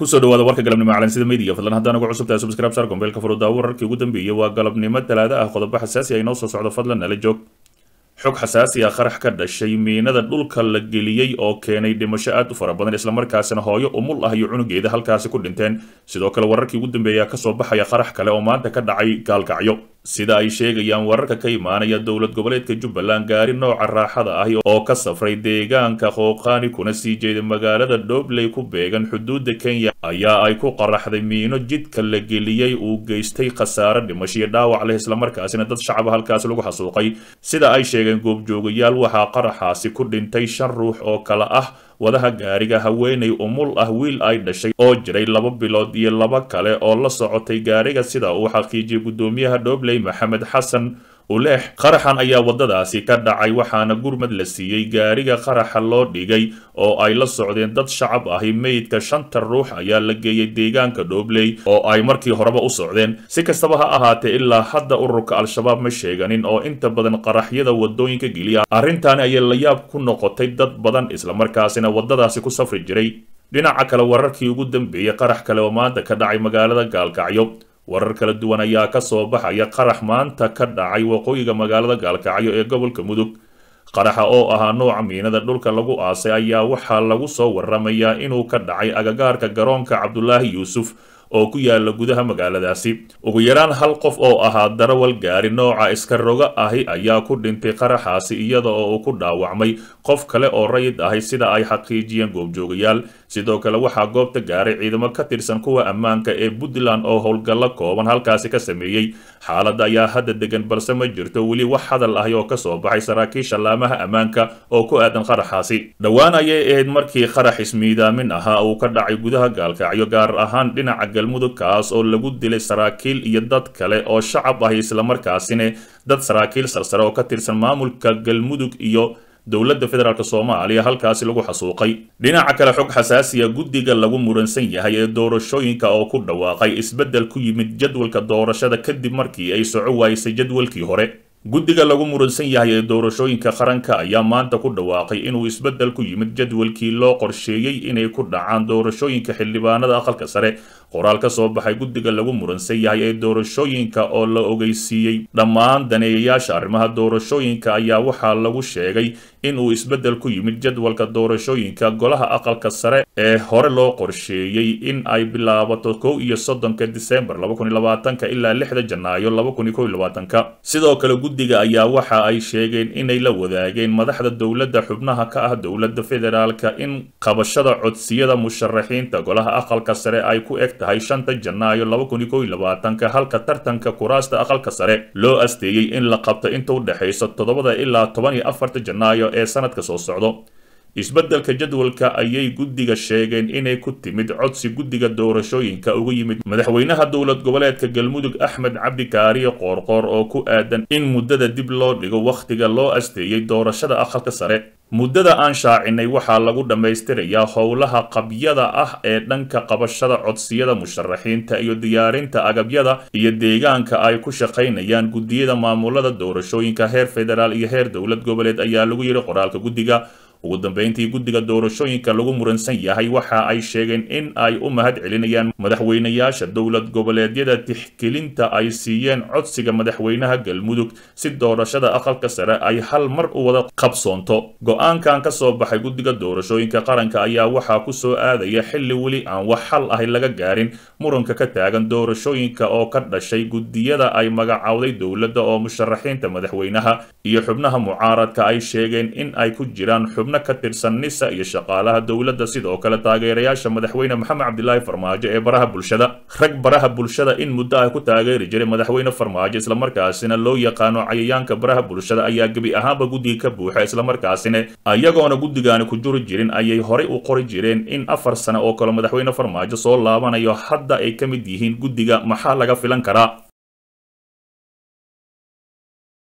kusoo dhawaada warka galabnimo calansida media fadlan haddaan ugu cusubtahay subscribe sar gombeelka furudaawo wararkii ugu dambeeyey waa galabnimo talaado ah qodobo xasaasi ah inoo soo socdo fadlan nala joog xog xasaasi ah qarax ka dhashay miinada dhulka la geliyey oo keenay dhimasho aad u fara badan islamarkaasina hooyo umul ah iyo cunugeeda halkaasi ku dhinteen sidoo kale wararkii ugu dambeeya kasoo baxaya qarax kale oo maanta ka dhacay gaalkacyo sida ay sheegayaan wararka ka imaanaya dowlad goboleedka jubbaland gaari nooca raaxada ahi oo ka safray deegaanka qooqaani kuna sii jeeda magaalada dhobley ku beegan xuduudda kenya ayaa ay ku qaraxday miino jidka la geliyey uu geystay khasaare dhimashiyo dhaawac leh islamarkaasina dad shacaba halkaasi lagu xasuuqay sida ay sheegeen goobjoogayaal waxaa qaraxaasi ku dhintay shan ruux oo kale ah wadaha gaariga haweenay umul ah wiil ay dhashay oo jiray laba bilood iyo laba kale oo la socotay gaariga sida uu xaqiijiyey guddoomiyaha dhobley maxamed xasan uleex qaraxan ayaa waddadaasi ka dhacay waxaana gurmad la siiyey gaariga qaraxa loo dhigay oo ay la socdeen dad shacab ahi meydka shanta ruux ayaa la geeyey deegaanka dhobley oo ay markii horeba u socdeen si kastaba ha ahaatee ilaa hadda ururka al-shabaab ma sheeganin oo inta badan qaraxyada waddooyinka geliya arrintaani ayay la yaab ku noqotay dad badan islamarkaasina waddadaasi ku safri jiray dhinaca kale wararkii ugu dambeeyey qarax kale oo maanta ka dhacay magaalada gaalkacyo warar kala duwan ayaa ka soo baxaya qarax maanta ka dhacay waqooyiga magaalada gaalkacyo ee gobolka mudug qaraxa oo ahaa nooca miinada dhulka lagu aasay ayaa waxaa lagu soo waramayaa inuu ka dhacay agagaarka garoonka cabdulaahi yuusuf oo ku yaala gudaha magaaladaasi ugu yaraan hal qof oo ahaa darawal gaari nooca iska roga ahi ayaa ku dhintay qaraxaasi iyada oo uu ku dhaawacmay qof kale oo rayid ahi sida ay xaqiijiyeen goobjoogayaal sidoo kale waxaa goobta gaaray ciidamo ka tirsan kuwa ammaanka ee puntland oo howlgallo kooban halkaasi ka sameeyey xaaladda ayaa hadda degan balse ma jirto weli wax hadal ahi oo kasoo baxay saraakiisha laamaha ammaanka oo ku aadan qaraxaasi dhowaan ayay ahayd markii qarax ismiidaamin ahaa uu ka dhacay gudaha gaalkacyo gaar ahaan dhinaca galmudug kaas oo lagu dilay saraakiil iyo dad kale oo shacab ahi islamarkaasina dad saraakiil sarsare oo ka tirsan maamulka galmudug iyo dowladda federaalk soomaaliya halkaasi lagu xasuuqay dhinaca kale xog xasaasiya guddiga lagu muransan yahay ee doorashooyinka oo ku dhawaaqay isbeddel ku yimid jadwalka doorashada kadib markii ay soco waayisay jadwalkii hore guddiga lagu muransan yahay ee doorashooyinka qaranka ayaa maanta ku dhawaaqay inuu isbeddel ku yimid jadwalkii loo qorsheeyey inay ku dhacaan doorashooyinka xildhibaanada aqalka sare qoraal ka soo baxay guddiga lagu muransan yahay ee doorashooyinka oo la ogeysiiyey dhammaan daneeyayaasha arrimaha doorashooyinka ayaa waxaa lagu sheegay inuu isbeddel ku yimid jadwalka doorashooyinka golaha aqalka sare ee hore loo qorsheeyey in ay bilaabato kow iyo soddonka disembar laba kun iyo labaatanka ilaa lixda janaayo laba kun iyo kow iyo labaatanka sidoo kale guddiga ayaa waxa ay sheegeen inay la wadaageen madaxda dowladda xubnaha ka ah dowladda federaalka in qabashada codsiyada musharaxiinta golaha aqalka sare ay ku eg tahay shanta janaayo laba kun iyo kow iyo labaatanka halka tartanka kuraasta aqalka sare loo asteeyey in la qabto inta u dhexayso toddobada ilaa toban iyo afarta janaayo ee sanadka soo socdo isbeddelka jadwalka ayay guddiga sheegeen inay ku timid codsi guddiga doorashooyinka uga yimid madaxweynaha dowlad goboleedka galmudug axmed cabdi kaariye qoorqoor oo ku aadan in muddada dib loo dhigo wakhtiga loo asteeyey doorashada aqalka sare muddada aan shaacinay waxaa lagu dhammaystirayaa howlaha qabyada ah ee dhanka qabashada codsiyada musharaxiinta iyo diyaarinta agabyada iyo deegaanka ay ku shaqaynayaan guddiyada maamulada doorashooyinka heer federaal iyo heer dowlad goboleed ayaa lagu yidhi qoraalka guddiga ugu dambeyntii guddiga doorashooyinka lagu muransan yahay waxa ay sheegeen in ay u mahad celinayaan madaxweynayaasha dowlad goboleedyada tixgelinta ay siiyeen codsiga madaxweynaha galmudug si doorashada aqalka sare ay hal mar u wada qabsoonto go-aankan ka soo baxay guddiga doorashooyinka qaranka ayaa waxaa ku soo aadaya xilli weli aan wax xal ahi laga gaarin muranka ka taagan doorashooyinka oo ka dhashay guddiyada ay magacowday dowladda oo musharaxiinta madaxweynaha iyo xubnaha mucaaradka ay sheegeen in ay ku jiraan xubno ka tirsan nisa iyo shaqaalaha dowladda sidoo kale taageerayaasha madaxweyne maxamed cabdilaahi farmaajo ee baraha bulshada rag baraha bulshada in muddo ah ku taageeri jiray madaxweyne farmaajo islamarkaasina loo yaqaano cayayaanka baraha bulshada ayaa gebi ahaanba guddiga ka buuxa islamarkaasina ayagoona guddigaani ku juri jirin ayay horay u qori jireen in afar sane oo kale madaxweyne farmaajo soo laabanayo hadda ay ka mid yihiin guddiga maxaa laga filan karaa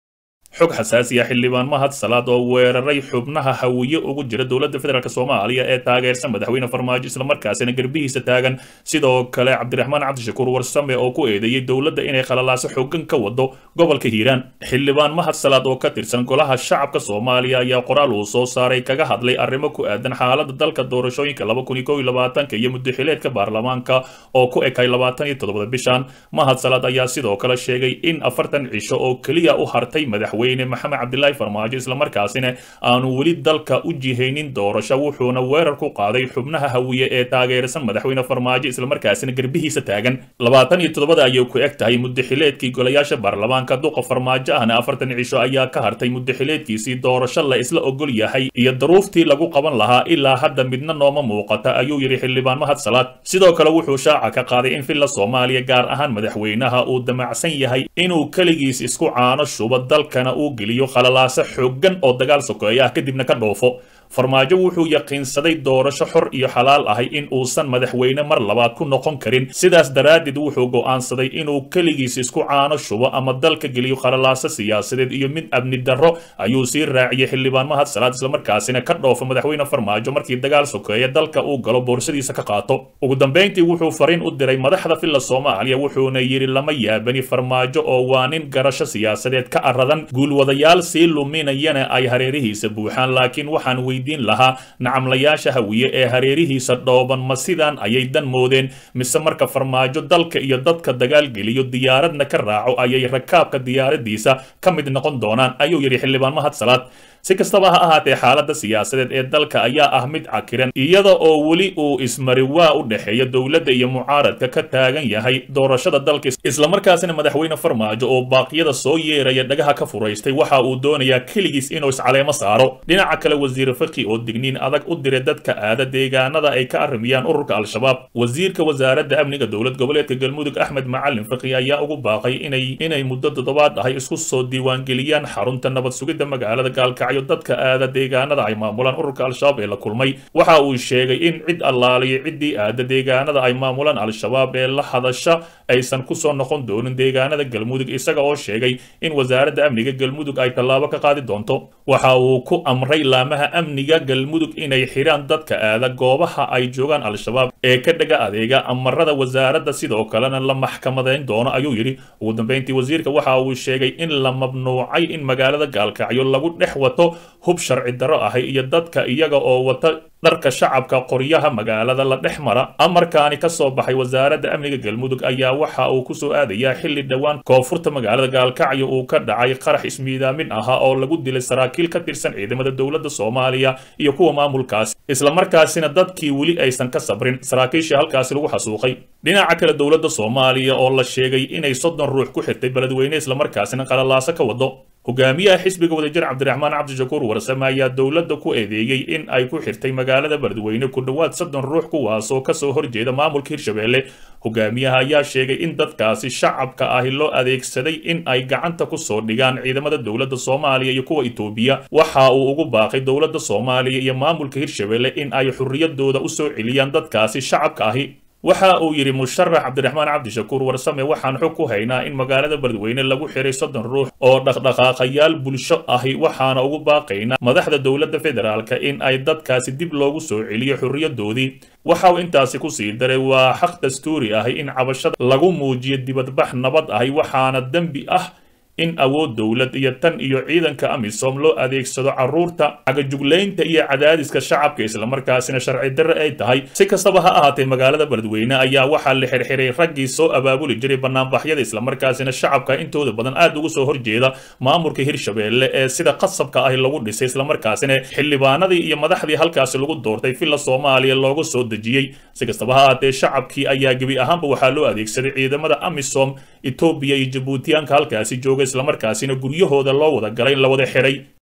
xog xasaasi ah xildhibaan mahad salaad oo weeraray xubnaha hawiye ugu jira dowladda federaalk soomaaliya ee taageersan madaxweyne farmaajo islamarkaasina garbihiisa taagan sidoo kale cabdiraxmaan cabdishakuur warsame oo ku eedeeyey dowladda inay khalalaaso xooggan ka wado gobolka hiiraan xildhibaan mahad salaad oo ka tirsan golaha shacabka soomaaliya ayaa qoraal uu soo saaray kaga hadlay arrimo ku aadan xaalada dalka doorashooyinka iyo muddaxileedka baarlamaanka oo ku ekay labaatan iyo todobada bishan mahad salaad ayaa sidoo kale sheegay in afartan cisho oo keliya u hartay madaxweyne maxamed cabdilaahi farmaajo islamarkaasina aanu weli dalka u jihaynin doorasho wuxuuna weerar ku qaaday xubnaha hawiye ee taageersan madaxweyne farmaajo islamarkaasina garbihiisa taagan labaatan iyo toddobada ayay ku eg tahay muddaxileedkii golayaasha baarlamaanka duqa farmaajo ahna afartan cisho ayaa ka hartay muddaxileedkiisii doorasho la isla ogol yahay iyo daruuftii lagu qaban lahaa ilaa hadda midna nooma muuqata ayuu yidhi xildhibaan mahad salaad sidoo kale wuxuu shaaca ka qaaday in villa soomaaliya gaar ahaan madaxweynaha uu damacsan yahay inuu keligiis isku caano shubo dalkana uu geliyo khalalaaso xooggan oo dagaal sokeeya ah kadibna ka dhoofo farmaajo wuxuu yaqiinsaday doorasho xor iyo xalaal ahay in uusan madaxweyne mar labaad ku noqon karin sidaas daraaddeed wuxuu go'aansaday inuu keligiis isku caano shubo ama dalka geliyo khalalaaso siyaasadeed iyo mid amni darro ayuu sii raaciyey xildhibaan mahad salaad islamarkaasina ka dhoofo madaxweyne farmaajo markii dagaal sokeeya dalka uu galo boorsadiisa ka qaato ugu dambayntii wuxuu fariin u diray madaxda villa soomaaliya wuxuuna yidhi lama yaabani farmaajo oo waa nin garasho siyaasadeed ka aradan guulwadayaal sii luminayana ay hareerihiisa buuxaan laakiin waxaan weydiin lahaa nacamlayaasha hawiye ee hareerihiisa dhooban ma sidaan ayay dan moodeen mise marka farmaajo dalka iyo dadka dagaal geliyo diyaaradna ka raaco ayay rakaabka diyaaradiisa ka mid noqon doonaan ayuu yidhi xildhibaan mahad salaad si kastaba ha ahaatee xaaladda siyaasadeed ee dalka ayaa ah mid cakiran iyada oo weli uu ismari waa u dhexeeya dowladda iyo mucaaradka ka taagan yahay doorashada dalka islamarkaasina madaxweyne farmaajo oo baaqyada soo yeeraya dhagaha ka furaystay waxa uu doonayaa keligiis inuu iscaleemo saaro dhinaca kale wasiir faki oo digniin adag u diray dadka aada deegaanada ay ka arrimiyaan ururka al-shabaab wasiirka wasaaradda amniga dowlad goboleedka galmudug axmed macalin faki ayaa ugu baaqay inay inay muddo toddobaad ahay isku soo diiwaangeliyaan xarunta nabad sugidda magaalada gaalkacyo dadka aada deegaanada ay maamulaan ururka al-shabaab ee la kulmay waxa uu sheegay in cid allaaliyo ciddii aada deegaanada ay maamulaan al-shabaab ee la hadasha aysan kusoo noqon doonin deegaanada galmudug isaga oo sheegay in wasaaradda amniga galmudug ay tallaabo ka qaadi doonto waxa uu ku amray laamaha amniga galmudug inay xidhaan dadka aada goobaha ay joogaan al-shabaab ee ka dhaga adeega amarada wasaaradda sidoo kalena la maxkamadayn doono ayuu yidhi ugu dambayntii wasiirka waxa uu sheegay in la mamnuucay in magaalada gaalkacyo lagu dhex wato hub sharci darro ahay iyo dadka iyaga oo wata dharka shacabka qoryaha magaalada la dhex mara amarkaani ka soo baxay wasaaradda amniga galmudug ayaa waxa uu kusoo aadayaa xilli dhowaan koonfurta magaalada gaalkacyo uu ka dhacay qarax ismiidaamin ahaa oo lagu dilay saraakiil ka tirsan ciidamada dowladda soomaaliya iyo kuwa maamulkaasi islamarkaasina dadkii weli aysan ka sabrin saraakiishii halkaasi lagu xasuuqay dhinaca kale dowladda soomaaliya oo la sheegay inay soddon ruux ku xirtay beledweyne islamarkaasina qalalaaso ka wado hogaamiyaha xisbiga wadajir cabdiraxmaan cabdishakuur warsame ayaa dowladda ku eedeeyey in ay ku xirtay magaalada beledweyne ku dhowaad soddon ruux kuwaasoo kasoo horjeeda maamulka hirshabelle hogaamiyaha ayaa sheegay in dadkaasi shacabka ahi loo adeegsaday in ay gacanta kusoo dhigaan ciidamada dowladda soomaaliya iyo kuwa itoobiya waxa uu ugu baaqay dowladda soomaaliya iyo maamulka hirshabelle in ay xurriyadooda usoo celiyaan dadkaasi shacabka ahi waxa uu yidhi musharax cabdiraxmaan cabdishakuur warsame waxaan xog ku haynaa in magaalada beledweyne lagu xiray soddon ruux oo dhaqdhaqaaqayaal bulsho ahi waxaana ugu baaqaynaa madaxda dowladda federaalka in ay dadkaasi dib loogu soo celiyo xurriyadoodii waxa uu intaasi ku sii daray waa xaq dastuuri ahi in cabashada lagu muujiyo dibadbax nabad ahi waxaana dembi ah in awood dowlad iyo tan iyo ciidanka amisom loo adeegsado carruurta cagajuglaynta iyo cadaadiska shacabka islamarkaasina sharci darre ay tahay si kastaba ha ahaatee magaalada beledweyne ayaa waxaa la xirxiray raggii soo abaabuli jiray banaanbaxyada islamarkaasina shacabka intooda badan aad ugu soo horjeeda maamulka hirshabelle ee sida qasabka ahi lagu dhisay islamarkaasina xildhibaanadii iyo madaxdii halkaasi lagu doortay villa soomaaliya looga soo dejiyey si kastaba ha ahaatee shacabkii ayaa gebi ahaanba waxaa loo adeegsaday ciidamada amisom etoobiya iyo jabuutiyaanka halkaasi jooga islamarkaasina guryahooda loo wada galay la wada xiray